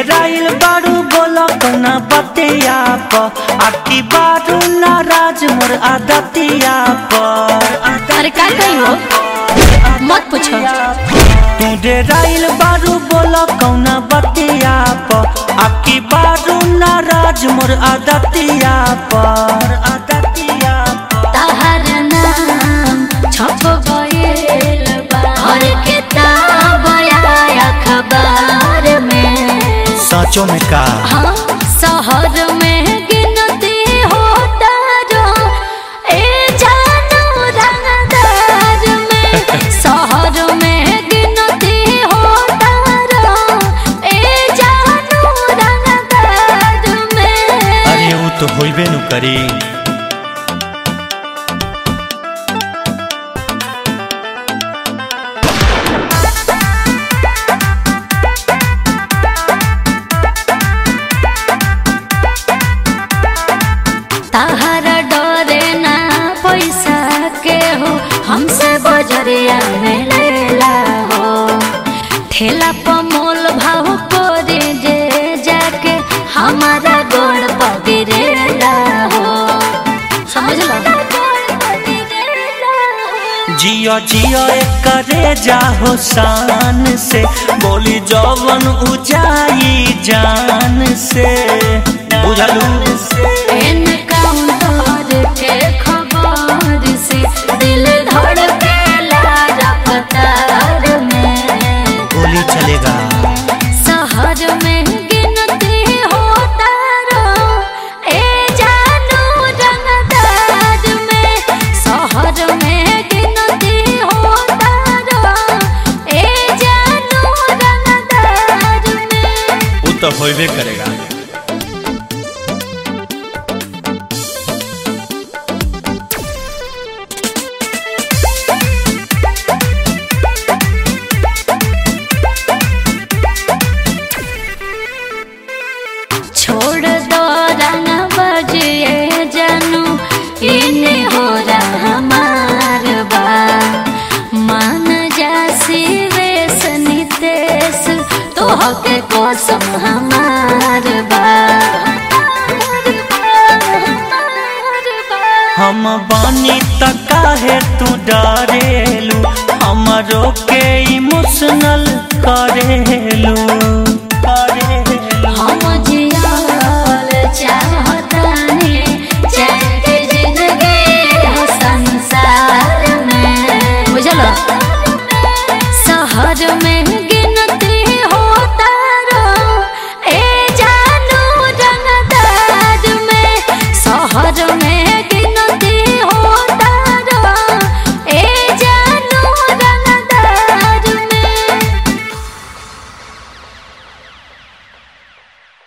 डेराइल बारू बोलो कौना बतिया प आकी बारू नाराज मोर आदतिया पर अरे का कही हो मत पूछो तू डेराइल बारू बोलो कौना बतिया प आकी बारू नाराज मोर आदतिया पर आदतिया पर तहर नाम छप गइल बा हर किताब या अखबार में सचो में का हाँ शहर में गिनती होता जो ए जानू रंगदार में शहर में गिनती होता जो ए जानू रंगदार में अरे वो तो होइबे नु करी तहरा डरे ना पैसा के हो हमसे बजरिया में लेला हो ठेला पर मोल भाव करे जे जाके हमारा गोड़ पगिरेला हो समझ लो जियो जियो करे जाहो शान से बोली जवन उजाई जान से बुझलू एनकाउंटर के खबर से दिल धड़केला रफ्तार में गोली चलेगा शहर में गिनती होता रो ए जानू रंगदार में शहर में गिनती होता रो ए जानू रंगदार में वो तो होइबे करेगा छोड़ दो रंग बजिए जानू इने हो रहा हमार बा मान जा शिवेश नितेश तो के कसम हमार बा हम बानी त काहे तू डरेलू हमरो के इमोशनल करेलू